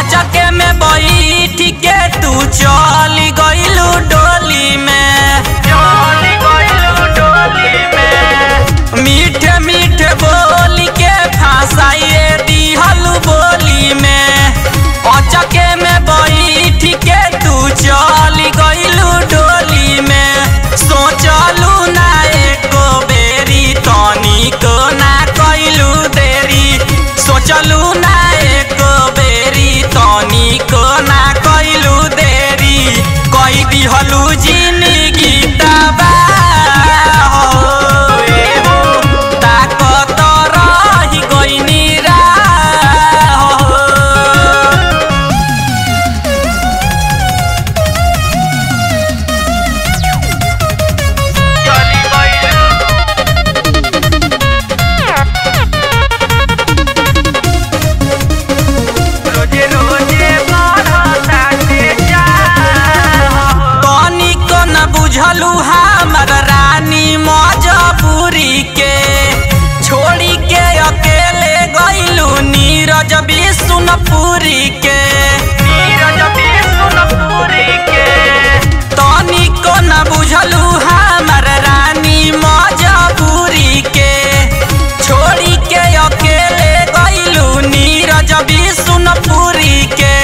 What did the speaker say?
अचके में बैठ के तू चल गइलू डोली में चल गइलू डोली में मीठे मीठे बोली के फंसाइए दिहलू बोली में अचके में बैठ के तू चल गइलू डोली में सोचलू ना एको बेरी तनिको ना कइलू देरी सोचलू ना एको बेरी तनिको ना कइलू देरी कई दिहलू जिंदगी तबाह हो ए हो ताकत रही गइनी राह हो चली गइलू रोजे रोजे बढ़ताटे चाह तनिको न बुझलू हमर रानी मजबूरी के छोड़ी के अकेले गइलू नीरज विष्णुपुरी के नीरज विष्णुपुरी के तनिको न बुझलू हमर रानी मजबूरी के छोड़ी के अकेले गइलू नीरज विष्णुपुरी के